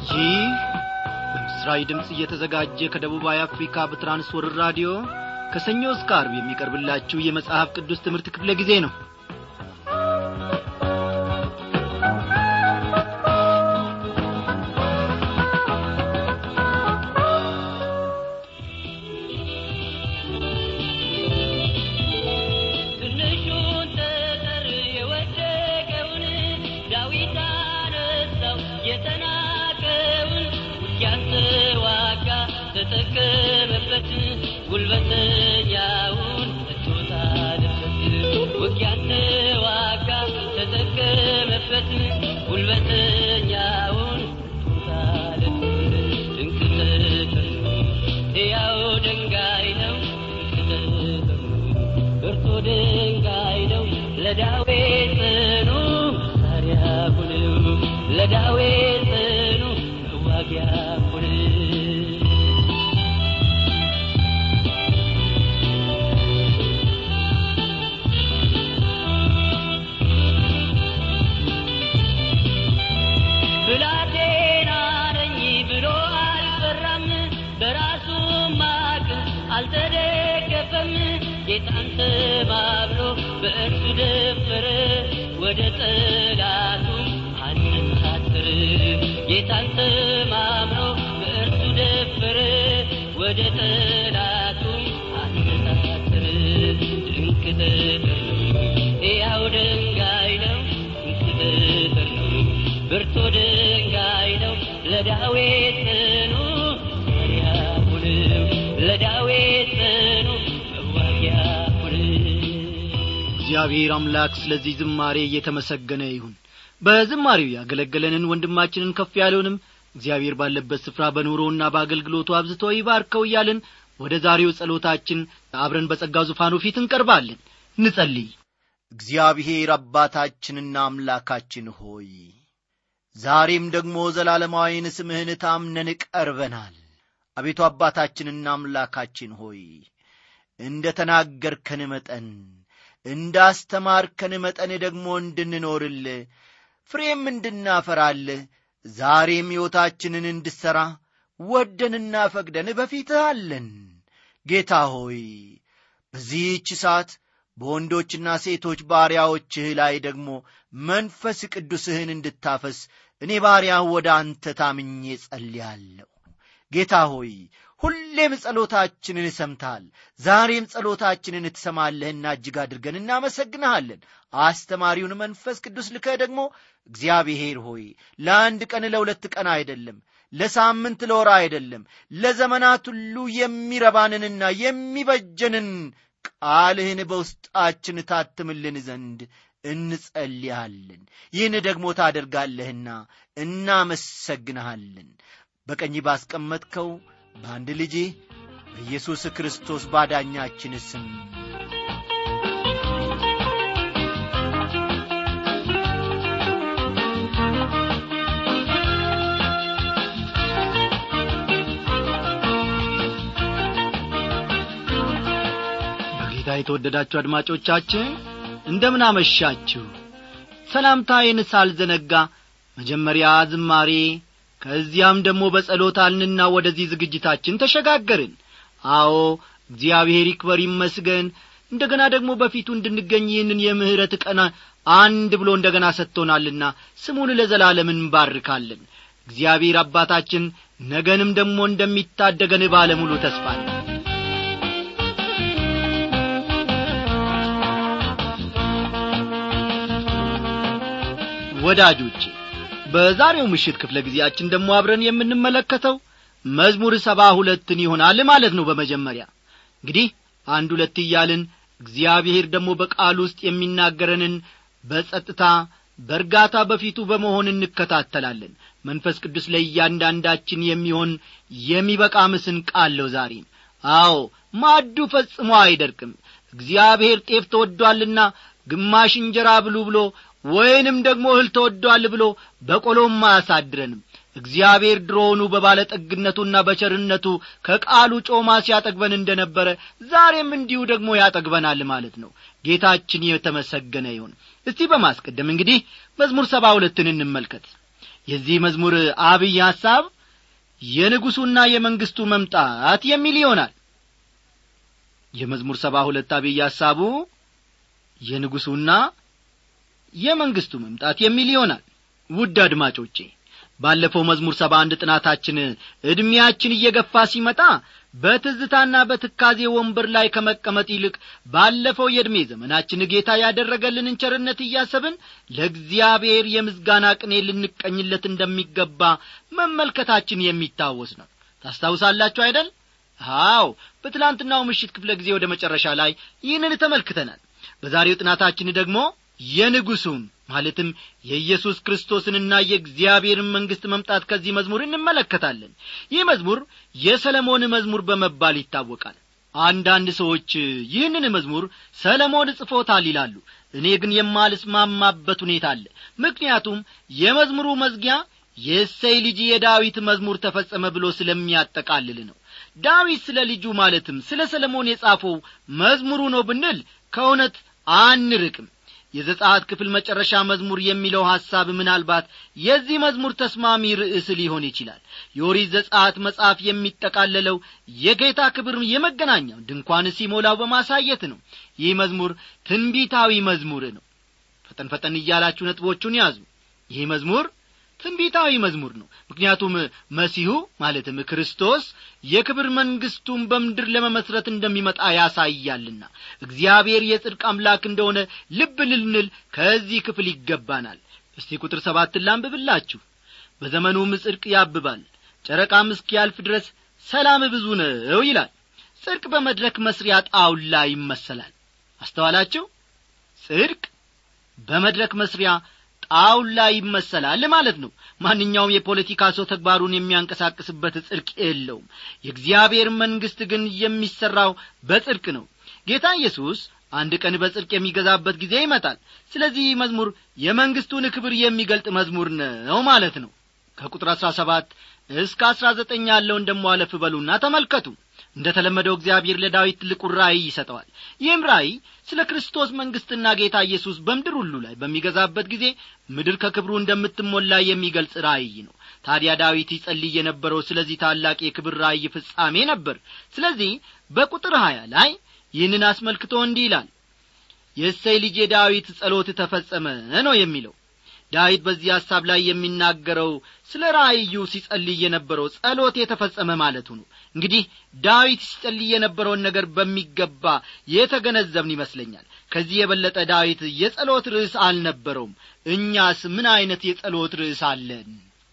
ይህ በምስራዊ ድምፅ እየተዘጋጀ ከደቡባዊ አፍሪካ በትራንስወርር ራዲዮ ከሰኞ እስከ አርብ የሚቀርብላችሁ የመጽሐፍ ቅዱስ ትምህርት ክፍለ ጊዜ ነው ትንሹን ጠጠር የወደቀውን ዳዊት አነሳው የተናቀውን ውጊያን ተዋጋ ተጠቀመበት ጉልበተኛውን እቶት አለበት ውጊያን ተዋጋ ተጠቀመበት ጉልበተኛውን እቶት አለበት ድንቅ ተፈጥሮ ሕያው ድንጋይ ነው ድንቅ ተፈጥሮ ብርቱ ድንጋይ ነው ለዳዊት ጽኑ መሳሪያ ሁነው ለዳዊት ጽኑ መዋጊያ ሁነው ብላቴና ነኝ ብሎ አልፈራም፣ በራሱ ማቅ አልተደገፈም። ጌታን ተማምኖ በእርሱ ደፈረ፣ ወደ ጠላቱ አነጣጠረ። ጌታን ተማምኖ በእርሱ ደፈረ፣ ወደ ጠላቱ አነጣጠረ። ድንቅ ተፈጥሮ ሕያው ድንጋይ ነው ድንቅ ተፈጥሮ ብርቱ ድንጋይ ነው ለዳዊት ጽኑ መሳሪያ ሁነው ለዳዊት ጽኑ መዋጊያ ሁነው እግዚአብሔር አምላክ ስለዚህ ዝማሬ እየተመሰገነ ይሁን በዝማሬው ያገለገለንን ወንድማችንን ከፍ ያለውንም እግዚአብሔር ባለበት ስፍራ በኑሮና በአገልግሎቱ አብዝቶ ይባርከው እያልን ወደ ዛሬው ጸሎታችን አብረን በጸጋው ዙፋኑ ፊት እንቀርባለን እንጸልይ እግዚአብሔር አባታችንና አምላካችን ሆይ ዛሬም ደግሞ ዘላለማዊን ስምህን ታምነን ቀርበናል አቤቱ አባታችንና አምላካችን ሆይ እንደ ተናገርከን መጠን እንዳስተማርከን መጠን ደግሞ እንድንኖርል ፍሬም እንድናፈራልህ ዛሬም ሕይወታችንን እንድሠራ ወደንና ፈቅደን በፊትህ አለን ጌታ ሆይ በዚህች ሰዓት በወንዶችና ሴቶች ባሪያዎችህ ላይ ደግሞ መንፈስ ቅዱስህን እንድታፈስ እኔ ባሪያህ ወደ አንተ ታምኜ ጸልያለሁ ጌታ ሆይ ሁሌም ጸሎታችንን ሰምተሃል ዛሬም ጸሎታችንን ትሰማለህና እጅግ አድርገን እናመሰግንሃለን አስተማሪውን መንፈስ ቅዱስ ልከህ ደግሞ እግዚአብሔር ሆይ ለአንድ ቀን ለሁለት ቀን አይደለም ለሳምንት ለወራ አይደለም ለዘመናት ሁሉ የሚረባንንና የሚበጀንን ቃልህን በውስጣችን ታትምልን ዘንድ እንጸልያለን ይህን ደግሞ ታደርጋለህና እናመሰግንሃለን በቀኝ ባስቀመጥከው በአንድ ልጅ በኢየሱስ ክርስቶስ ባዳኛችን ስም በጌታ የተወደዳችሁ አድማጮቻችን እንደምን አመሻችሁ ሰላምታዬን ሳልዘነጋ መጀመሪያ ዝማሬ ከዚያም ደግሞ በጸሎት አልንና ወደዚህ ዝግጅታችን ተሸጋገርን አዎ እግዚአብሔር ይክበር ይመስገን እንደገና ደግሞ በፊቱ እንድንገኝ ይህንን የምህረት ቀን አንድ ብሎ እንደገና ሰጥቶናልና ስሙን ለዘላለም እንባርካለን እግዚአብሔር አባታችን ነገንም ደግሞ እንደሚታደገን ባለሙሉ ተስፋ ነው ወዳጆቼ በዛሬው ምሽት ክፍለ ጊዜያችን ደግሞ አብረን የምንመለከተው መዝሙር ሰባ ሁለትን ይሆናል ማለት ነው በመጀመሪያ እንግዲህ አንድ ሁለት እያልን እግዚአብሔር ደግሞ በቃል ውስጥ የሚናገረንን በጸጥታ በእርጋታ በፊቱ በመሆን እንከታተላለን መንፈስ ቅዱስ ለእያንዳንዳችን የሚሆን የሚበቃ ምስን ቃለው ዛሬም አዎ ማዱ ፈጽሞ አይደርቅም እግዚአብሔር ጤፍ ተወዷልና ግማሽ እንጀራ ብሉ ብሎ ወይንም ደግሞ እህል ተወዷል ብሎ በቆሎም አያሳድረንም እግዚአብሔር ድሮውኑ በባለጠግነቱና በቸርነቱ ከቃሉ ጮማ ሲያጠግበን እንደ ነበረ ዛሬም እንዲሁ ደግሞ ያጠግበናል ማለት ነው ጌታችን የተመሰገነ ይሁን እስቲ በማስቀደም እንግዲህ መዝሙር ሰባ ሁለትን እንመልከት የዚህ መዝሙር አብይ ሐሳብ የንጉሡና የመንግሥቱ መምጣት የሚል ይሆናል የመዝሙር ሰባ ሁለት አብይ ሐሳቡ የንጉሡና የመንግሥቱ መምጣት የሚል ይሆናል ውድ አድማጮቼ ባለፈው መዝሙር ሰባ አንድ ጥናታችን ዕድሜያችን እየገፋ ሲመጣ በትዝታና በትካዜ ወንበር ላይ ከመቀመጥ ይልቅ ባለፈው የዕድሜ ዘመናችን ጌታ ያደረገልንን ቸርነት እያሰብን ለእግዚአብሔር የምስጋና ቅኔ ልንቀኝለት እንደሚገባ መመልከታችን የሚታወስ ነው ታስታውሳላችሁ አይደል አዎ በትላንትናው ምሽት ክፍለ ጊዜ ወደ መጨረሻ ላይ ይህንን ተመልክተናል በዛሬው ጥናታችን ደግሞ የንጉሡን ማለትም የኢየሱስ ክርስቶስንና የእግዚአብሔርን መንግሥት መምጣት ከዚህ መዝሙር እንመለከታለን ይህ መዝሙር የሰለሞን መዝሙር በመባል ይታወቃል አንዳንድ ሰዎች ይህንን መዝሙር ሰለሞን ጽፎታል ይላሉ እኔ ግን የማልስማማበት ሁኔታ አለ ምክንያቱም የመዝሙሩ መዝጊያ የእሰይ ልጅ የዳዊት መዝሙር ተፈጸመ ብሎ ስለሚያጠቃልል ነው ዳዊት ስለ ልጁ ማለትም ስለ ሰለሞን የጻፈው መዝሙሩ ነው ብንል ከእውነት አንርቅም የዘጻት ክፍል መጨረሻ መዝሙር የሚለው ሐሳብ ምናልባት የዚህ መዝሙር ተስማሚ ርዕስ ሊሆን ይችላል የኦሪት ዘጻት መጽሐፍ የሚጠቃለለው የጌታ ክብር የመገናኛው ድንኳን ሲሞላው በማሳየት ነው ይህ መዝሙር ትንቢታዊ መዝሙር ነው ፈጠን ፈጠን እያላችሁ ነጥቦቹን ያዙ ይህ መዝሙር ትንቢታዊ መዝሙር ነው ምክንያቱም መሲሁ ማለትም ክርስቶስ የክብር መንግሥቱን በምድር ለመመስረት እንደሚመጣ ያሳያልና እግዚአብሔር የጽድቅ አምላክ እንደሆነ ልብ ልንል ከዚህ ክፍል ይገባናል እስቲ ቁጥር ሰባትን ላንብብላችሁ በዘመኑም ጽድቅ ያብባል ጨረቃም እስኪያልፍ ድረስ ሰላም ብዙ ነው ይላል ጽድቅ በመድረክ መስሪያ ጣውላ ይመሰላል አስተዋላችሁ ጽድቅ በመድረክ መስሪያ ጣውላ ይመሰላል ማለት ነው ማንኛውም የፖለቲካ ሰው ተግባሩን የሚያንቀሳቅስበት ጽድቅ የለውም የእግዚአብሔር መንግሥት ግን የሚሠራው በጽድቅ ነው ጌታ ኢየሱስ አንድ ቀን በጽድቅ የሚገዛበት ጊዜ ይመጣል ስለዚህ መዝሙር የመንግሥቱን ክብር የሚገልጥ መዝሙር ነው ማለት ነው ከቁጥር አሥራ ሰባት እስከ አሥራ ዘጠኝ ያለውን ደሞ አለፍ በሉና ተመልከቱ እንደ ተለመደው እግዚአብሔር ለዳዊት ትልቁ ራእይ ይሰጠዋል ይህም ራእይ ስለ ክርስቶስ መንግሥትና ጌታ ኢየሱስ በምድር ሁሉ ላይ በሚገዛበት ጊዜ ምድር ከክብሩ እንደምትሞላ የሚገልጽ ራእይ ነው ታዲያ ዳዊት ይጸልይ የነበረው ስለዚህ ታላቅ የክብር ራእይ ፍጻሜ ነበር ስለዚህ በቁጥር ሀያ ላይ ይህንን አስመልክቶ እንዲህ ይላል የእሰይ ልጅ የዳዊት ጸሎት ተፈጸመ ነው የሚለው ዳዊት በዚህ ሐሳብ ላይ የሚናገረው ስለ ራእዩ ሲጸልይ የነበረው ጸሎት የተፈጸመ ማለቱ ነው እንግዲህ ዳዊት ሲጸልይ የነበረውን ነገር በሚገባ የተገነዘብን ይመስለኛል ከዚህ የበለጠ ዳዊት የጸሎት ርዕስ አልነበረውም እኛስ ምን ዐይነት የጸሎት ርዕስ አለን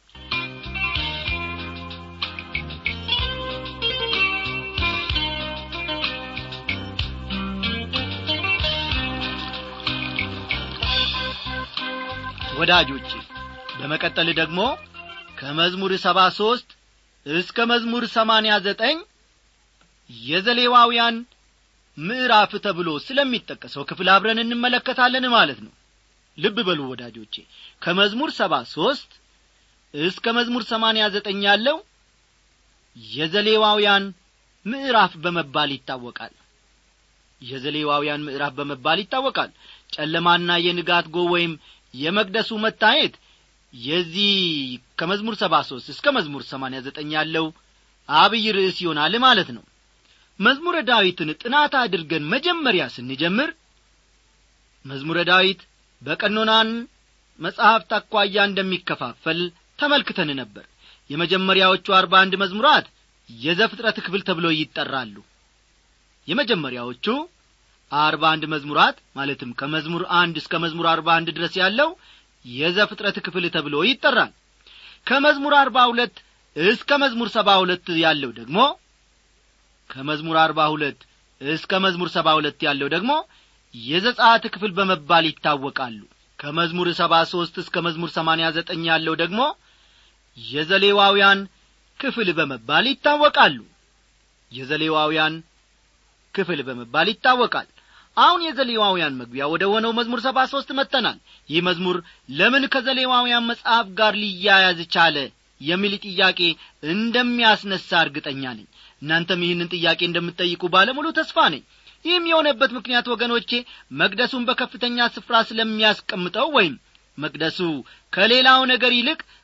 ወዳጆች በመቀጠል ደግሞ ከመዝሙር ሰባ ሦስት እስከ መዝሙር ሰማንያ ዘጠኝ የዘሌዋውያን ምዕራፍ ተብሎ ስለሚጠቀሰው ክፍል አብረን እንመለከታለን ማለት ነው ልብ በሉ ወዳጆቼ ከመዝሙር ሰባ ሦስት እስከ መዝሙር ሰማንያ ዘጠኝ ያለው የዘሌዋውያን ምዕራፍ በመባል ይታወቃል የዘሌዋውያን ምዕራፍ በመባል ይታወቃል ጨለማና የንጋት ጎ ወይም የመቅደሱ መታየት የዚህ ከመዝሙር ሰባ ሦስት እስከ መዝሙር ሰማንያ ዘጠኝ ያለው አብይ ርዕስ ይሆናል ማለት ነው መዝሙረ ዳዊትን ጥናት አድርገን መጀመሪያ ስንጀምር መዝሙረ ዳዊት በቀኖናን መጽሐፍት አኳያ እንደሚከፋፈል ተመልክተን ነበር የመጀመሪያዎቹ አርባ አንድ መዝሙራት የዘፍጥረት ክፍል ተብሎ ይጠራሉ የመጀመሪያዎቹ አርባ አንድ መዝሙራት ማለትም ከመዝሙር አንድ እስከ መዝሙር አርባ አንድ ድረስ ያለው የዘፍጥረት ክፍል ተብሎ ይጠራል ከመዝሙር አርባ ሁለት እስከ መዝሙር ሰባ ሁለት ያለው ደግሞ ከመዝሙር አርባ ሁለት እስከ መዝሙር ሰባ ሁለት ያለው ደግሞ የዘጻት ክፍል በመባል ይታወቃሉ ከመዝሙር ሰባ ሦስት እስከ መዝሙር ሰማንያ ዘጠኝ ያለው ደግሞ የዘሌዋውያን ክፍል በመባል ይታወቃሉ የዘሌዋውያን ክፍል በመባል ይታወቃል አሁን የዘሌዋውያን መግቢያ ወደ ሆነው መዝሙር ሰባ ሦስት መጥተናል ይህ መዝሙር ለምን ከዘሌዋውያን መጽሐፍ ጋር ሊያያዝ ቻለ የሚል ጥያቄ እንደሚያስነሳ እርግጠኛ ነኝ እናንተም ይህንን ጥያቄ እንደምትጠይቁ ባለሙሉ ተስፋ ነኝ ይህም የሆነበት ምክንያት ወገኖቼ መቅደሱን በከፍተኛ ስፍራ ስለሚያስቀምጠው ወይም መቅደሱ ከሌላው ነገር ይልቅ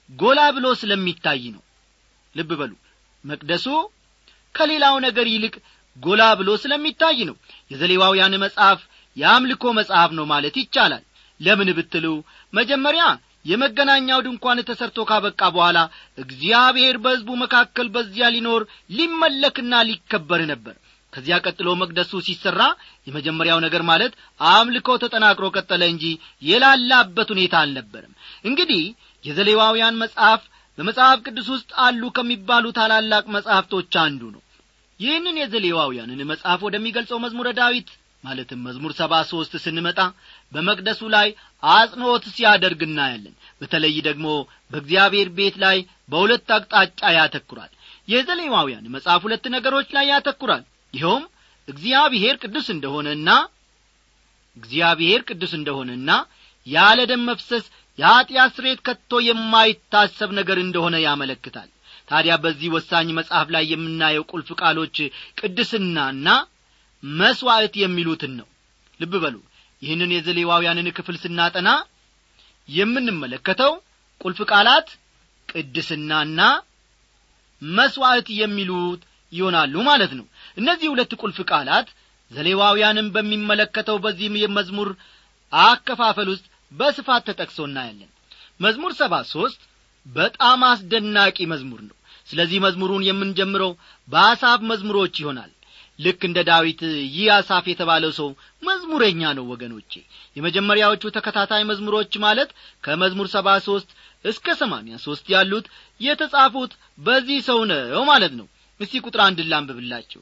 ጎላ ብሎ ስለሚታይ ነው ልብ በሉ መቅደሱ ከሌላው ነገር ይልቅ ጎላ ብሎ ስለሚታይ ነው የዘሌዋውያን መጽሐፍ የአምልኮ መጽሐፍ ነው ማለት ይቻላል ለምን ብትሉ መጀመሪያ የመገናኛው ድንኳን ተሰርቶ ካበቃ በኋላ እግዚአብሔር በሕዝቡ መካከል በዚያ ሊኖር ሊመለክና ሊከበር ነበር ከዚያ ቀጥሎ መቅደሱ ሲሠራ የመጀመሪያው ነገር ማለት አምልኮ ተጠናክሮ ቀጠለ እንጂ የላላበት ሁኔታ አልነበርም እንግዲህ የዘሌዋውያን መጽሐፍ በመጽሐፍ ቅዱስ ውስጥ አሉ ከሚባሉ ታላላቅ መጻሕፍቶች አንዱ ነው ይህንን የዘሌዋውያንን መጽሐፍ ወደሚገልጸው መዝሙረ ዳዊት ማለትም መዝሙር ሰባ ሦስት ስንመጣ በመቅደሱ ላይ አጽንዖት ሲያደርግ እናያለን በተለይ ደግሞ በእግዚአብሔር ቤት ላይ በሁለት አቅጣጫ ያተኩራል የዘሌዋውያን መጽሐፍ ሁለት ነገሮች ላይ ያተኩራል ይኸውም እግዚአብሔር ቅዱስ እንደሆነና እግዚአብሔር ቅዱስ እንደሆነና ያለ ደም መፍሰስ የኀጢአት ስሬት ከቶ የማይታሰብ ነገር እንደሆነ ያመለክታል ታዲያ በዚህ ወሳኝ መጽሐፍ ላይ የምናየው ቁልፍ ቃሎች ቅድስናና መሥዋዕት የሚሉትን ነው ልብ በሉ ይህንን የዘሌዋውያንን ክፍል ስናጠና የምንመለከተው ቁልፍ ቃላት ቅድስናና መሥዋዕት የሚሉት ይሆናሉ ማለት ነው እነዚህ ሁለት ቁልፍ ቃላት ዘሌዋውያንን በሚመለከተው በዚህም የመዝሙር አከፋፈል ውስጥ በስፋት ተጠቅሶ እናያለን መዝሙር ሰባ ሦስት በጣም አስደናቂ መዝሙር ነው ስለዚህ መዝሙሩን የምንጀምረው በአሳፍ መዝሙሮች ይሆናል ልክ እንደ ዳዊት ይህ አሳፍ የተባለው ሰው መዝሙረኛ ነው ወገኖቼ የመጀመሪያዎቹ ተከታታይ መዝሙሮች ማለት ከመዝሙር ሰባ ሦስት እስከ ሰማንያ ሦስት ያሉት የተጻፉት በዚህ ሰው ነው ማለት ነው እስቲ ቁጥር አንድ ላንብብላችሁ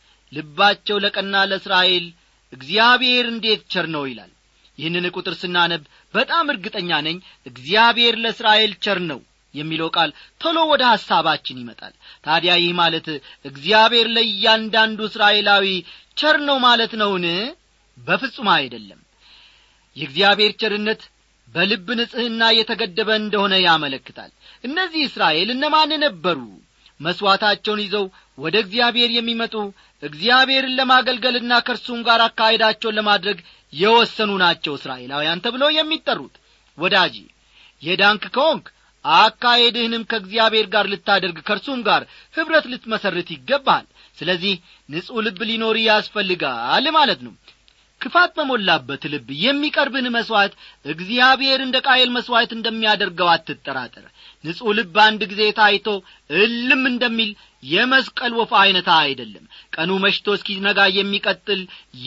ልባቸው ለቀና ለእስራኤል እግዚአብሔር እንዴት ቸር ነው ይላል ይህንን ቁጥር ስናነብ በጣም እርግጠኛ ነኝ እግዚአብሔር ለእስራኤል ቸር ነው የሚለው ቃል ቶሎ ወደ ሐሳባችን ይመጣል ታዲያ ይህ ማለት እግዚአብሔር ለእያንዳንዱ እስራኤላዊ ቸር ነው ማለት ነውን በፍጹም አይደለም የእግዚአብሔር ቸርነት በልብ ንጽሕና የተገደበ እንደሆነ ያመለክታል እነዚህ እስራኤል እነማን ነበሩ መሥዋዕታቸውን ይዘው ወደ እግዚአብሔር የሚመጡ እግዚአብሔርን ለማገልገልና ከእርሱም ጋር አካሄዳቸውን ለማድረግ የወሰኑ ናቸው እስራኤላውያን ተብለው የሚጠሩት ወዳጂ የዳንክ ከሆንክ አካሄድህንም ከእግዚአብሔር ጋር ልታደርግ ከእርሱም ጋር ኅብረት ልትመሰርት ይገባሃል ስለዚህ ንጹሕ ልብ ሊኖር ያስፈልጋል ማለት ነው ክፋት በሞላበት ልብ የሚቀርብን መሥዋዕት እግዚአብሔር እንደ ቃየል መሥዋዕት እንደሚያደርገው አትጠራጠር ንጹሕ ልብ አንድ ጊዜ ታይቶ እልም እንደሚል የመስቀል ወፍ ዐይነታ አይደለም ቀኑ መሽቶ እስኪነጋ የሚቀጥል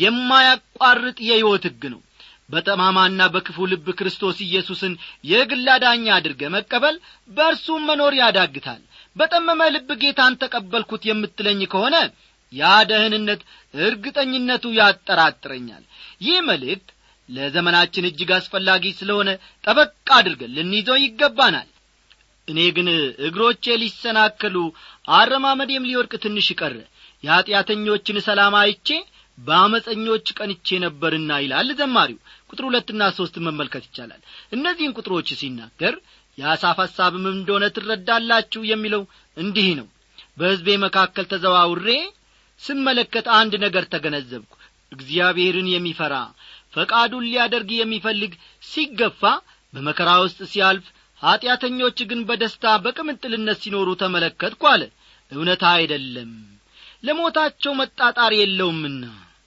የማያቋርጥ የሕይወት ሕግ ነው በጠማማና በክፉ ልብ ክርስቶስ ኢየሱስን የግል አዳኛ አድርገ መቀበል በእርሱም መኖር ያዳግታል በጠመመ ልብ ጌታን ተቀበልኩት የምትለኝ ከሆነ ያ ደህንነት እርግጠኝነቱ ያጠራጥረኛል ይህ መልእክት ለዘመናችን እጅግ አስፈላጊ ስለሆነ ጠበቅ አድርገን ልንይዘው ይገባናል እኔ ግን እግሮቼ ሊሰናከሉ አረማመዴም ሊወድቅ ትንሽ ቀረ የኀጢአተኞችን ሰላም አይቼ በአመፀኞች ቀንቼ ነበርና ይላል ዘማሪው ቁጥር ሁለትና ሦስት መመልከት ይቻላል እነዚህን ቁጥሮች ሲናገር የአሳፍ ሐሳብም እንደሆነ ትረዳላችሁ የሚለው እንዲህ ነው በሕዝቤ መካከል ተዘዋውሬ ስመለከት አንድ ነገር ተገነዘብኩ እግዚአብሔርን የሚፈራ ፈቃዱን ሊያደርግ የሚፈልግ ሲገፋ በመከራ ውስጥ ሲያልፍ ኀጢአተኞች ግን በደስታ በቅምጥልነት ሲኖሩ ተመለከትኩ አለ እውነት አይደለም ለሞታቸው መጣጣር የለውምና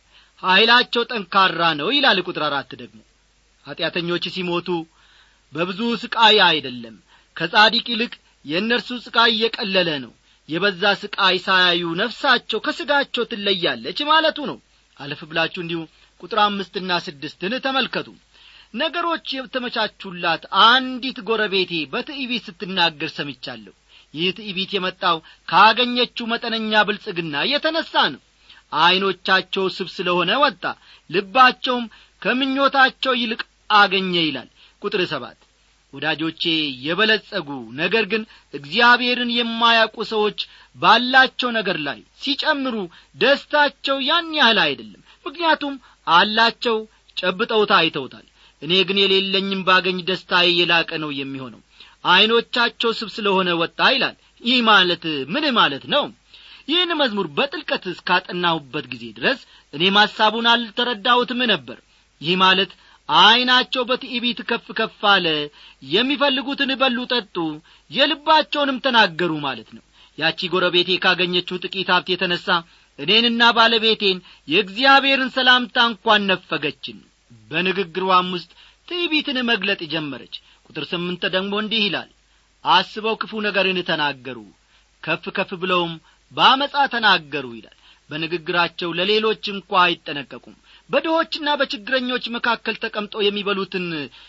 ኀይላቸው ጠንካራ ነው ይላል ቁጥር አራት ደግሞ ኀጢአተኞች ሲሞቱ በብዙ ስቃይ አይደለም ከጻዲቅ ይልቅ የእነርሱ ስቃይ እየቀለለ ነው የበዛ ስቃይ ሳያዩ ነፍሳቸው ከሥጋቸው ትለያለች ማለቱ ነው አለፍ ብላችሁ እንዲሁ ቁጥር አምስትና ስድስትን ተመልከቱ ነገሮች የተመቻቹላት አንዲት ጎረቤቴ በትዕቢት ስትናገር ሰምቻለሁ ይህ ትዕቢት የመጣው ካገኘችው መጠነኛ ብልጽግና የተነሣ ነው ዐይኖቻቸው ስብ ስለሆነ ወጣ ልባቸውም ከምኞታቸው ይልቅ አገኘ ይላል ቁጥር ሰባት ወዳጆቼ የበለጸጉ ነገር ግን እግዚአብሔርን የማያውቁ ሰዎች ባላቸው ነገር ላይ ሲጨምሩ ደስታቸው ያን ያህል አይደለም ምክንያቱም አላቸው ጨብጠውታ አይተውታል እኔ ግን የሌለኝም ባገኝ ደስታዬ የላቀ ነው የሚሆነው ዐይኖቻቸው ስብ ስለሆነ ወጣ ይላል ይህ ማለት ምን ማለት ነው ይህን መዝሙር በጥልቀት እስካጠናሁበት ጊዜ ድረስ እኔም ሐሳቡን አልተረዳሁትም ነበር ይህ ማለት ዐይናቸው በትዕቢት ከፍ ከፍ አለ የሚፈልጉትን በሉ ጠጡ የልባቸውንም ተናገሩ ማለት ነው ያቺ ጎረቤቴ ካገኘችው ጥቂት ሀብት የተነሣ እኔንና ባለቤቴን የእግዚአብሔርን ሰላምታ እንኳን ነፈገችን በንግግሯም ውስጥ ትዕቢትን መግለጥ ጀመረች ቁጥር ስምንት ደግሞ እንዲህ ይላል አስበው ክፉ ነገርን ተናገሩ ከፍ ከፍ ብለውም በአመፃ ተናገሩ ይላል በንግግራቸው ለሌሎች እንኳ አይጠነቀቁም በድሆችና በችግረኞች መካከል ተቀምጠው የሚበሉትን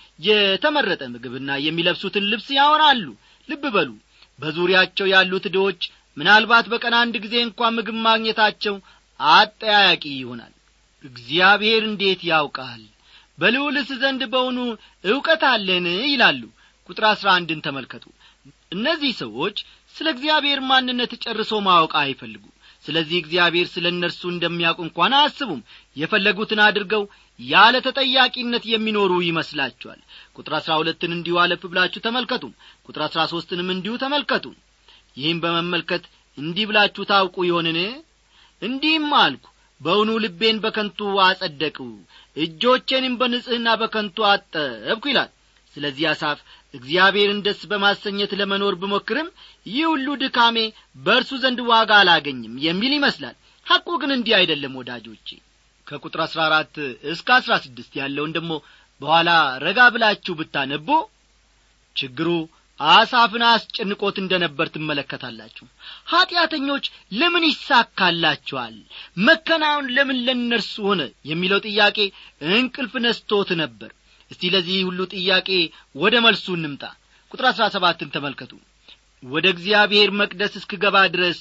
የተመረጠ ምግብና የሚለብሱትን ልብስ ያወራሉ ልብ በሉ በዙሪያቸው ያሉት ድሆች ምናልባት በቀን አንድ ጊዜ እንኳ ምግብ ማግኘታቸው አጠያያቂ ይሆናል እግዚአብሔር እንዴት ያውቃል በልዑልስ ዘንድ በውኑ ዕውቀት አለን ይላሉ ቁጥር አሥራ አንድን ተመልከቱ እነዚህ ሰዎች ስለ እግዚአብሔር ማንነት ጨርሶ ማወቅ አይፈልጉ ስለዚህ እግዚአብሔር ስለ እነርሱ እንደሚያውቁ እንኳን አያስቡም የፈለጉትን አድርገው ያለ ተጠያቂነት የሚኖሩ ይመስላችኋል ቁጥር አሥራ ሁለትን እንዲሁ አለፍ ብላችሁ ተመልከቱ ቁጥር አሥራ ሦስትንም እንዲሁ ተመልከቱ ይህም በመመልከት እንዲህ ብላችሁ ታውቁ ይሆንን እንዲህም አልኩ በውኑ ልቤን በከንቱ አጸደቁ እጆቼንም በንጽሕና በከንቱ አጠብኩ ይላል ስለዚህ አሳፍ እግዚአብሔርን ደስ በማሰኘት ለመኖር ብሞክርም ይህ ሁሉ ድካሜ በእርሱ ዘንድ ዋጋ አላገኝም የሚል ይመስላል ሐቁ ግን እንዲህ አይደለም ወዳጆቼ ከቁጥር አሥራ አራት እስከ አሥራ ስድስት ያለውን ደግሞ በኋላ ረጋ ብላችሁ ብታነቡ ችግሩ አሳፍን አስጨንቆት እንደ ነበር ትመለከታላችሁ ኀጢአተኞች ለምን ይሳካላቸዋል መከናወን ለምን ለእነርሱ ሆነ የሚለው ጥያቄ እንቅልፍ ነስቶት ነበር እስቲ ለዚህ ሁሉ ጥያቄ ወደ መልሱ እንምጣ ቁጥር አሥራ ሰባትን ተመልከቱ ወደ እግዚአብሔር መቅደስ እስክገባ ድረስ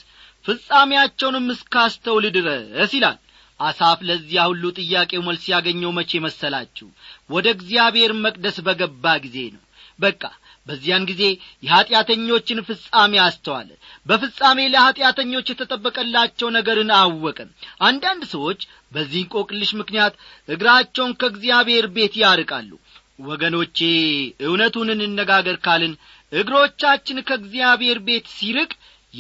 ፍጻሜያቸውንም እስካስተውል ድረስ ይላል አሳፍ ለዚያ ሁሉ ጥያቄው መልስ ያገኘው መቼ መሰላችሁ ወደ እግዚአብሔር መቅደስ በገባ ጊዜ ነው በቃ በዚያን ጊዜ የኀጢአተኞችን ፍጻሜ አስተዋለ በፍጻሜ ለኀጢአተኞች የተጠበቀላቸው ነገርን አወቀ አንዳንድ ሰዎች በዚህ እንቆቅልሽ ምክንያት እግራቸውን ከእግዚአብሔር ቤት ያርቃሉ ወገኖቼ እውነቱን እንነጋገር ካልን እግሮቻችን ከእግዚአብሔር ቤት ሲርቅ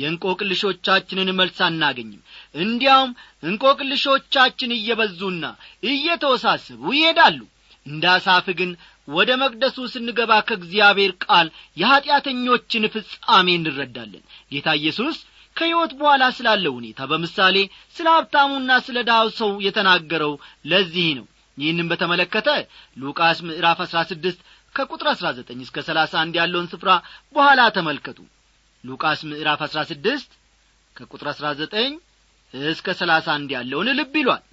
የእንቆቅልሾቻችንን መልስ አናገኝም እንዲያውም እንቆቅልሾቻችን እየበዙና እየተወሳሰቡ ይሄዳሉ እንደ አሳፍ ግን ወደ መቅደሱ ስንገባ ከእግዚአብሔር ቃል የኀጢአተኞችን ፍጻሜ እንረዳለን ጌታ ኢየሱስ ከሕይወት በኋላ ስላለው ሁኔታ በምሳሌ ስለ ሀብታሙና ስለ ድሃው ሰው የተናገረው ለዚህ ነው ይህንም በተመለከተ ሉቃስ ምዕራፍ አሥራ ስድስት ከቁጥር አሥራ ዘጠኝ እስከ ሰላሳ አንድ ያለውን ስፍራ በኋላ ተመልከቱ ሉቃስ ምዕራፍ አሥራ ስድስት ከቁጥር አሥራ ዘጠኝ እስከ ሰላሳ አንድ ያለውን ልብ ይሏል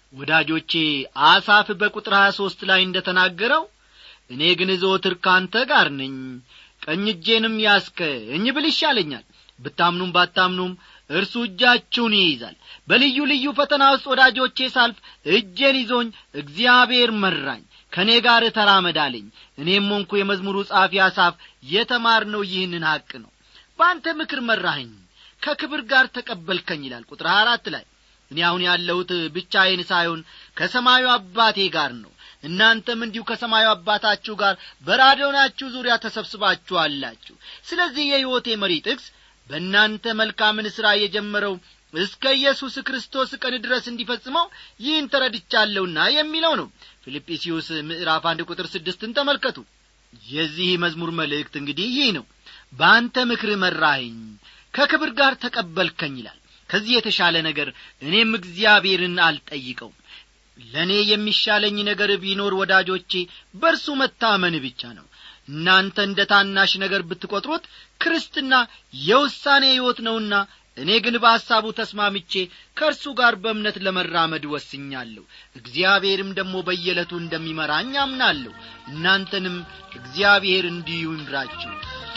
ወዳጆቼ አሳፍ በቁጥር ሀያ ሦስት ላይ እንደ ተናገረው እኔ ግን ዘወትር ካንተ ጋር ነኝ ቀኝ እጄንም ያስከኝ ብል ይሻለኛል ብታምኑም ባታምኑም እርሱ እጃችሁን ይይዛል በልዩ ልዩ ፈተና ውስጥ ወዳጆቼ ሳልፍ እጄን ይዞኝ እግዚአብሔር መራኝ ከእኔ ጋር ተራመዳለኝ እኔም ሆንኩ የመዝሙሩ ጻፊ አሳፍ የተማርነው ይህንን ሐቅ ነው በአንተ ምክር መራኸኝ ከክብር ጋር ተቀበልከኝ ይላል ቁጥር አራት ላይ እኔ አሁን ያለሁት ብቻዬን ሳይሆን ከሰማዩ አባቴ ጋር ነው እናንተም እንዲሁ ከሰማዩ አባታችሁ ጋር በራዲዮናችሁ ዙሪያ ተሰብስባችኋላችሁ ስለዚህ የሕይወቴ መሪ ጥቅስ በእናንተ መልካምን ሥራ የጀመረው እስከ ኢየሱስ ክርስቶስ ቀን ድረስ እንዲፈጽመው ይህን ተረድቻለሁና የሚለው ነው ፊልጵስዩስ ምዕራፍ አንድ ቁጥር ስድስትን ተመልከቱ የዚህ መዝሙር መልእክት እንግዲህ ይህ ነው በአንተ ምክር መራኸኝ ከክብር ጋር ተቀበልከኝ ይላል ከዚህ የተሻለ ነገር እኔም እግዚአብሔርን አልጠይቀውም ለእኔ የሚሻለኝ ነገር ቢኖር ወዳጆቼ በእርሱ መታመን ብቻ ነው እናንተ እንደ ታናሽ ነገር ብትቈጥሩት ክርስትና የውሳኔ ሕይወት ነውና እኔ ግን በሐሳቡ ተስማምቼ ከእርሱ ጋር በእምነት ለመራመድ ወስኛለሁ እግዚአብሔርም ደግሞ በየዕለቱ እንደሚመራኝ አምናለሁ እናንተንም እግዚአብሔር እንዲሁ ይምራችሁ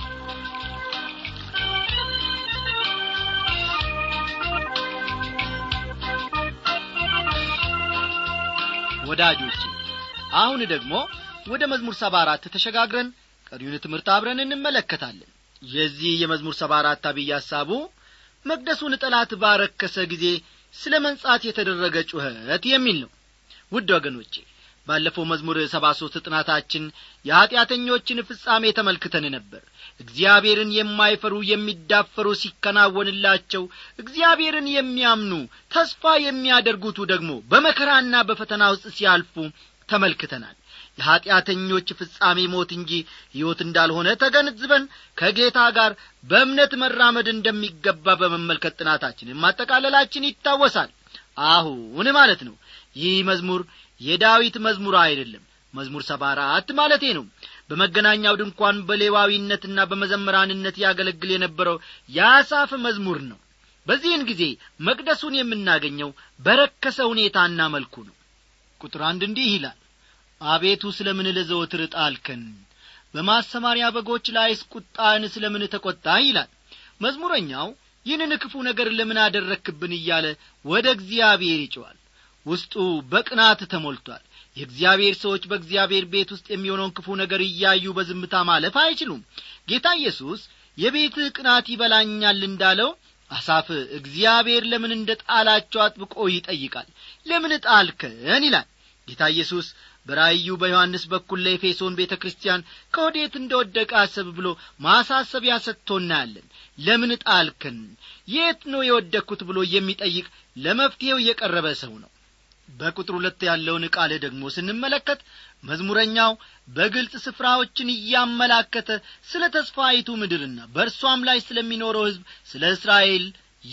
ወዳጆቼ አሁን ደግሞ ወደ መዝሙር ሰባ አራት ተሸጋግረን ቀሪውን ትምህርት አብረን እንመለከታለን የዚህ የመዝሙር ሰባ አራት አብይ ሐሳቡ መቅደሱን ጠላት ባረከሰ ጊዜ ስለ መንጻት የተደረገ ጩኸት የሚል ነው ውድ ወገኖቼ ባለፈው መዝሙር ሰባ ሦስት ጥናታችን የኀጢአተኞችን ፍጻሜ ተመልክተን ነበር እግዚአብሔርን የማይፈሩ የሚዳፈሩ ሲከናወንላቸው እግዚአብሔርን የሚያምኑ ተስፋ የሚያደርጉቱ ደግሞ በመከራና በፈተና ውስጥ ሲያልፉ ተመልክተናል የኀጢአተኞች ፍጻሜ ሞት እንጂ ሕይወት እንዳልሆነ ተገንዝበን ከጌታ ጋር በእምነት መራመድ እንደሚገባ በመመልከት ጥናታችንን ማጠቃለላችን ይታወሳል አሁን ማለት ነው ይህ መዝሙር የዳዊት መዝሙር አይደለም መዝሙር ሰባ አራት ማለቴ ነው በመገናኛው ድንኳን በሌዋዊነትና በመዘመራንነት ያገለግል የነበረው የአሳፍ መዝሙር ነው በዚህን ጊዜ መቅደሱን የምናገኘው በረከሰ ሁኔታና መልኩ ነው ቁጥር አንድ እንዲህ ይላል አቤቱ ስለ ምን ለዘወትር ጣልከን በማሰማሪያ በጎች ላይስ ቁጣን ስለ ምን ተቈጣ ይላል መዝሙረኛው ይህንን ክፉ ነገር ለምን አደረክብን እያለ ወደ እግዚአብሔር ይጨዋል ውስጡ በቅናት ተሞልቷል የእግዚአብሔር ሰዎች በእግዚአብሔር ቤት ውስጥ የሚሆነውን ክፉ ነገር እያዩ በዝምታ ማለፍ አይችሉም ጌታ ኢየሱስ የቤትህ ቅናት ይበላኛል እንዳለው አሳፍ እግዚአብሔር ለምን እንደ ጣላቸው አጥብቆ ይጠይቃል ለምን ጣልከን ይላል ጌታ ኢየሱስ በራእዩ በዮሐንስ በኩል ለኤፌሶን ቤተ ክርስቲያን ከወዴት እንደ ወደቀ አሰብ ብሎ ማሳሰቢያ ሰጥቶ እናያለን ለምን ጣልከን የት ነው የወደቅኩት ብሎ የሚጠይቅ ለመፍትሔው የቀረበ ሰው ነው በቁጥር ሁለት ያለውን ቃል ደግሞ ስንመለከት መዝሙረኛው በግልጽ ስፍራዎችን እያመላከተ ስለ ተስፋይቱ ምድርና በእርሷም ላይ ስለሚኖረው ሕዝብ ስለ እስራኤል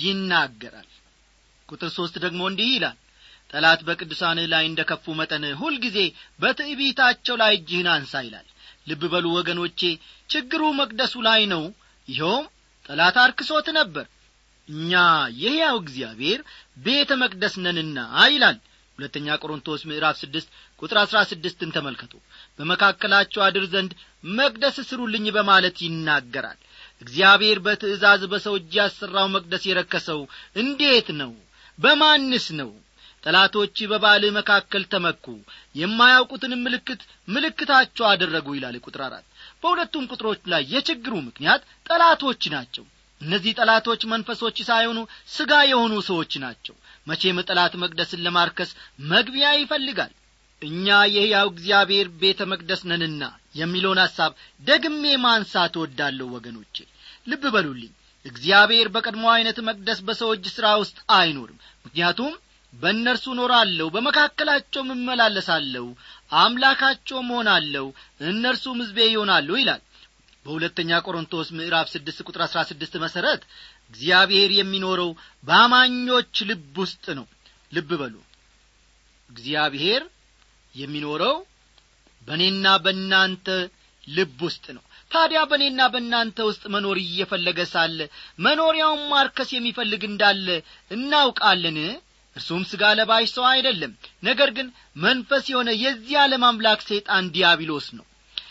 ይናገራል ቁጥር ሦስት ደግሞ እንዲህ ይላል ጠላት በቅዱሳንህ ላይ እንደ ከፉ መጠን ሁልጊዜ በትዕቢታቸው ላይ እጅህን አንሳ ይላል ልብ በሉ ወገኖቼ ችግሩ መቅደሱ ላይ ነው ይኸውም ጠላት አርክሶት ነበር እኛ የሕያው እግዚአብሔር ቤተ መቅደስ ነንና ይላል ሁለተኛ ቆሮንቶስ ምዕራፍ ስድስት ቁጥር አሥራ ስድስትን ተመልከቱ በመካከላቸው አድር ዘንድ መቅደስ ስሩልኝ በማለት ይናገራል እግዚአብሔር በትእዛዝ በሰው እጅ ያሠራው መቅደስ የረከሰው እንዴት ነው በማንስ ነው ጠላቶች በባልህ መካከል ተመኩ የማያውቁትንም ምልክት ምልክታቸው አደረጉ ይላል ቁጥር አራት በሁለቱም ቁጥሮች ላይ የችግሩ ምክንያት ጠላቶች ናቸው እነዚህ ጠላቶች መንፈሶች ሳይሆኑ ሥጋ የሆኑ ሰዎች ናቸው መቼም ጠላት መቅደስን ለማርከስ መግቢያ ይፈልጋል እኛ የሕያው እግዚአብሔር ቤተ መቅደስ ነንና የሚለውን ሐሳብ ደግሜ ማንሳት እወዳለሁ ወገኖቼ ልብ በሉልኝ እግዚአብሔር በቀድሞ ዐይነት መቅደስ በሰው እጅ ሥራ ውስጥ አይኖርም ምክንያቱም በእነርሱ እኖራለሁ በመካከላቸውም እመላለሳለሁ አምላካቸውም ሆናለሁ እነርሱም ሕዝቤ ይሆናሉ ይላል በሁለተኛ ቆሮንቶስ ምዕራፍ ስድስት ቁጥር አሥራ ስድስት መሠረት እግዚአብሔር የሚኖረው በአማኞች ልብ ውስጥ ነው ልብ በሉ እግዚአብሔር የሚኖረው በእኔና በእናንተ ልብ ውስጥ ነው ታዲያ በእኔና በእናንተ ውስጥ መኖር እየፈለገ ሳለ መኖሪያውን ማርከስ የሚፈልግ እንዳለ እናውቃለን እርሱም ሥጋ ለባሽ ሰው አይደለም ነገር ግን መንፈስ የሆነ የዚህ ዓለም አምላክ ሰይጣን ዲያብሎስ ነው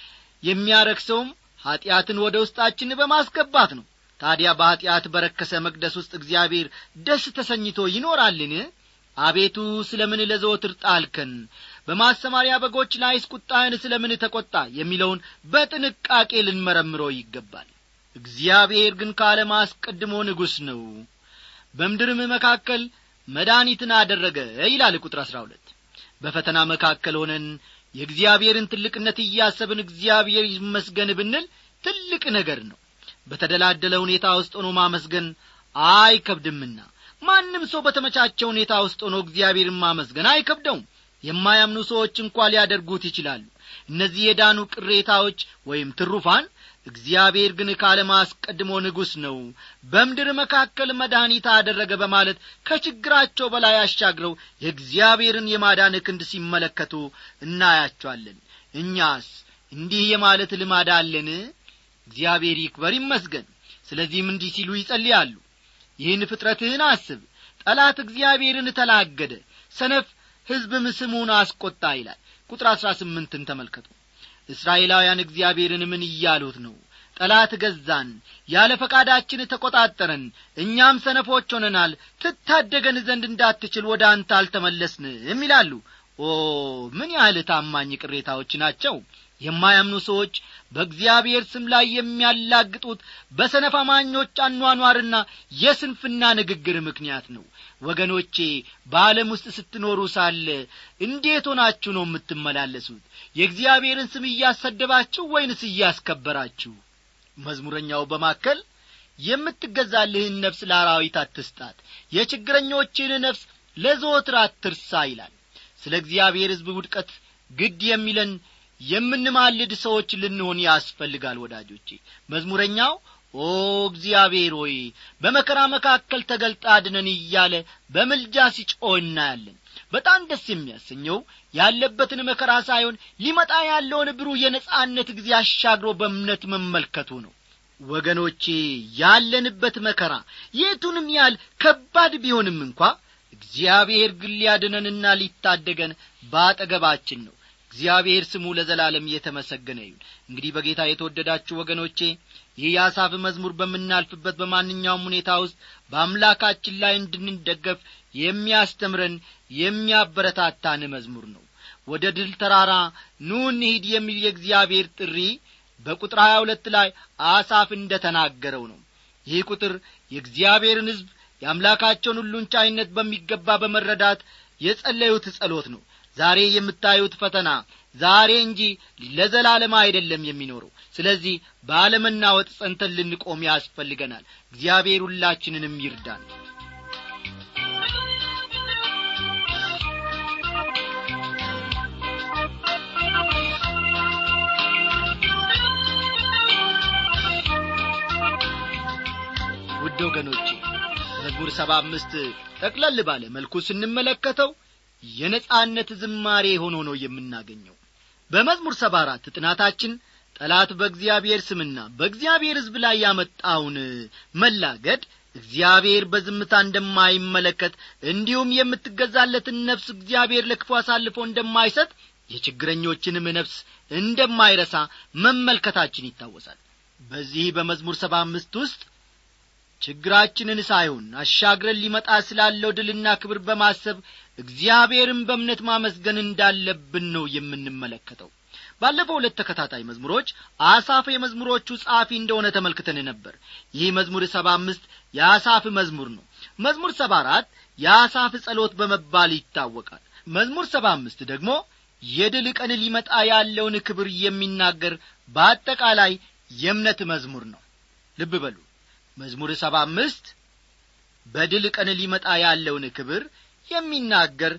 የሚያረክሰውም ኀጢአትን ወደ ውስጣችን በማስገባት ነው ታዲያ በኀጢአት በረከሰ መቅደስ ውስጥ እግዚአብሔር ደስ ተሰኝቶ ይኖራልን አቤቱ ስለ ምን ለዘወትር ጣልከን በማሰማሪያ በጎች ላይስ ቁጣህን ስለ ምን ተቈጣ የሚለውን በጥንቃቄ ልንመረምረው ይገባል እግዚአብሔር ግን ከዓለም አስቀድሞ ንጉሥ ነው በምድርም መካከል መድኃኒትን አደረገ ይላል ቁጥር አሥራ ሁለት በፈተና መካከል ሆነን የእግዚአብሔርን ትልቅነት እያሰብን እግዚአብሔር ይመስገን ብንል ትልቅ ነገር ነው በተደላደለ ሁኔታ ውስጥ ሆኖ ማመስገን አይከብድምና ማንም ሰው በተመቻቸ ሁኔታ ውስጥ ሆኖ እግዚአብሔርን ማመስገን አይከብደውም የማያምኑ ሰዎች እንኳ ሊያደርጉት ይችላሉ እነዚህ የዳኑ ቅሬታዎች ወይም ትሩፋን እግዚአብሔር ግን ከዓለም አስቀድሞ ንጉሥ ነው በምድር መካከል መድኃኒት አደረገ በማለት ከችግራቸው በላይ አሻግረው የእግዚአብሔርን የማዳን ክንድ ሲመለከቱ እናያቸዋለን እኛስ እንዲህ የማለት ልማድ አለን እግዚአብሔር ይክበር ይመስገን ስለዚህም እንዲህ ሲሉ ይጸልያሉ ይህን ፍጥረትህን አስብ ጠላት እግዚአብሔርን ተላገደ ሰነፍ ሕዝብም ስሙን አስቈጣ ይላል ቁጥር አሥራ ስምንትን ተመልከቱ እስራኤላውያን እግዚአብሔርን ምን እያሉት ነው ጠላት ገዛን ያለ ፈቃዳችን ተቈጣጠረን እኛም ሰነፎች ሆነናል ትታደገን ዘንድ እንዳትችል ወደ አንተ አልተመለስንም ይላሉ ኦ ምን ያህል ታማኝ ቅሬታዎች ናቸው የማያምኑ ሰዎች በእግዚአብሔር ስም ላይ የሚያላግጡት በሰነፍ አማኞች አኗኗርና የስንፍና ንግግር ምክንያት ነው ወገኖቼ በዓለም ውስጥ ስትኖሩ ሳለ እንዴት ሆናችሁ ነው የምትመላለሱት የእግዚአብሔርን ስም እያሰደባችሁ ወይንስ እያስከበራችሁ መዝሙረኛው በማከል የምትገዛልህን ነፍስ ለአራዊት አትስጣት የችግረኞችን ነፍስ ለዘወትር አትርሳ ይላል ስለ እግዚአብሔር ሕዝብ ውድቀት ግድ የሚለን የምንማልድ ሰዎች ልንሆን ያስፈልጋል ወዳጆቼ መዝሙረኛው ኦ እግዚአብሔር ሆይ በመከራ መካከል ተገልጣ አድነን እያለ በምልጃ ሲጮህ እናያለን በጣም ደስ የሚያሰኘው ያለበትን መከራ ሳይሆን ሊመጣ ያለውን ብሩህ የነጻነት ጊዜ አሻግሮ በእምነት መመልከቱ ነው ወገኖቼ ያለንበት መከራ የቱንም ያህል ከባድ ቢሆንም እንኳ እግዚአብሔር ግን ሊያድነንና ሊታደገን በአጠገባችን ነው እግዚአብሔር ስሙ ለዘላለም እየተመሰገነ ይሁን እንግዲህ በጌታ የተወደዳችሁ ወገኖቼ ይህ የአሳፍ መዝሙር በምናልፍበት በማንኛውም ሁኔታ ውስጥ በአምላካችን ላይ እንድንደገፍ የሚያስተምረን የሚያበረታታን መዝሙር ነው ወደ ድል ተራራ ኑ እንሂድ የሚል የእግዚአብሔር ጥሪ በቁጥር ሀያ ሁለት ላይ አሳፍ እንደ ተናገረው ነው ይህ ቁጥር የእግዚአብሔርን ሕዝብ የአምላካቸውን ሁሉን ቻይነት በሚገባ በመረዳት የጸለዩት ጸሎት ነው ዛሬ የምታዩት ፈተና ዛሬ እንጂ ለዘላለም አይደለም የሚኖረው ስለዚህ ባለመናወጥ ጸንተን ልንቆም ያስፈልገናል እግዚአብሔር ሁላችንንም ይርዳን ውድ ወገኖቼ መዝሙር ሰባ አምስት ጠቅለል ባለ መልኩ ስንመለከተው የነጻነት ዝማሬ ሆኖ ነው የምናገኘው በመዝሙር ሰባ አራት ጥናታችን ጠላት በእግዚአብሔር ስምና በእግዚአብሔር ሕዝብ ላይ ያመጣውን መላገድ እግዚአብሔር በዝምታ እንደማይመለከት እንዲሁም የምትገዛለትን ነፍስ እግዚአብሔር ለክፉ አሳልፎ እንደማይሰጥ የችግረኞችንም ነፍስ እንደማይረሳ መመልከታችን ይታወሳል በዚህ በመዝሙር ሰባ አምስት ውስጥ ችግራችንን ሳይሆን አሻግረን ሊመጣ ስላለው ድልና ክብር በማሰብ እግዚአብሔርን በእምነት ማመስገን እንዳለብን ነው የምንመለከተው ባለፈው ሁለት ተከታታይ መዝሙሮች አሳፍ የመዝሙሮቹ ጸሐፊ እንደሆነ ተመልክተን ነበር ይህ መዝሙር ሰባ አምስት የአሳፍ መዝሙር ነው መዝሙር ሰባ አራት የአሳፍ ጸሎት በመባል ይታወቃል መዝሙር ሰባ አምስት ደግሞ የድል ቀን ሊመጣ ያለውን ክብር የሚናገር በአጠቃላይ የእምነት መዝሙር ነው ልብ በሉ መዝሙር ሰባ አምስት በድል ቀን ሊመጣ ያለውን ክብር የሚናገር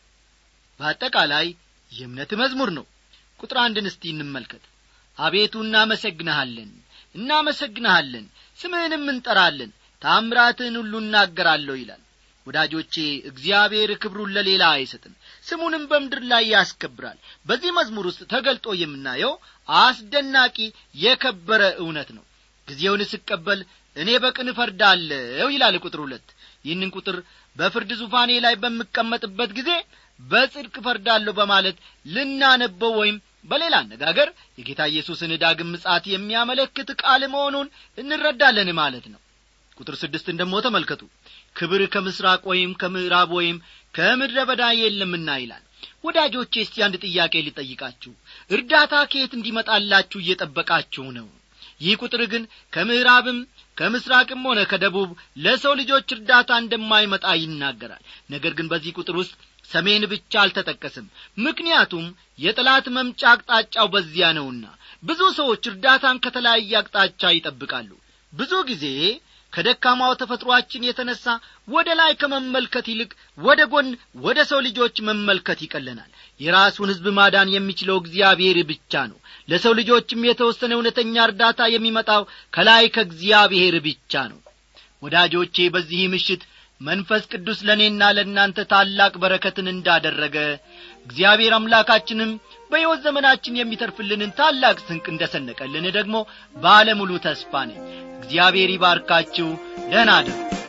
በአጠቃላይ የእምነት መዝሙር ነው ቁጥር አንድን እስቲ እንመልከት አቤቱ እናመሰግንሃለን እናመሰግንሃለን ስምህንም እንጠራለን ታምራትህን ሁሉ እናገራለሁ ይላል ወዳጆቼ እግዚአብሔር ክብሩን ለሌላ አይሰጥም ስሙንም በምድር ላይ ያስከብራል በዚህ መዝሙር ውስጥ ተገልጦ የምናየው አስደናቂ የከበረ እውነት ነው ጊዜውን ስቀበል እኔ በቅን እፈርዳለሁ ይላል ቁጥር ሁለት ይህንን ቁጥር በፍርድ ዙፋኔ ላይ በምቀመጥበት ጊዜ በጽድቅ እፈርዳለሁ በማለት ልናነበው ወይም በሌላ አነጋገር የጌታ ኢየሱስን ዳግም ምጻት የሚያመለክት ቃል መሆኑን እንረዳለን ማለት ነው ቁጥር ስድስትን ደሞ ተመልከቱ ክብር ከምስራቅ ወይም ከምዕራብ ወይም ከምድረ በዳ የለምና ይላል ወዳጆቼ እስቲ አንድ ጥያቄ ሊጠይቃችሁ እርዳታ ከየት እንዲመጣላችሁ እየጠበቃችሁ ነው ይህ ቁጥር ግን ከምዕራብም ከምስራቅም ሆነ ከደቡብ ለሰው ልጆች እርዳታ እንደማይመጣ ይናገራል ነገር ግን በዚህ ቁጥር ውስጥ ሰሜን ብቻ አልተጠቀስም ምክንያቱም የጠላት መምጫ አቅጣጫው በዚያ ነውና ብዙ ሰዎች እርዳታን ከተለያየ አቅጣጫ ይጠብቃሉ ብዙ ጊዜ ከደካማው ተፈጥሮአችን የተነሣ ወደ ላይ ከመመልከት ይልቅ ወደ ጎን ወደ ሰው ልጆች መመልከት ይቀለናል የራሱን ሕዝብ ማዳን የሚችለው እግዚአብሔር ብቻ ነው ለሰው ልጆችም የተወሰነ እውነተኛ እርዳታ የሚመጣው ከላይ ከእግዚአብሔር ብቻ ነው ወዳጆቼ በዚህ ምሽት መንፈስ ቅዱስ ለእኔና ለእናንተ ታላቅ በረከትን እንዳደረገ እግዚአብሔር አምላካችንም በሕይወት ዘመናችን የሚተርፍልንን ታላቅ ስንቅ እንደ ሰነቀልን ደግሞ ባለሙሉ ተስፋ ነኝ እግዚአብሔር ይባርካችሁ ደህና አደሩ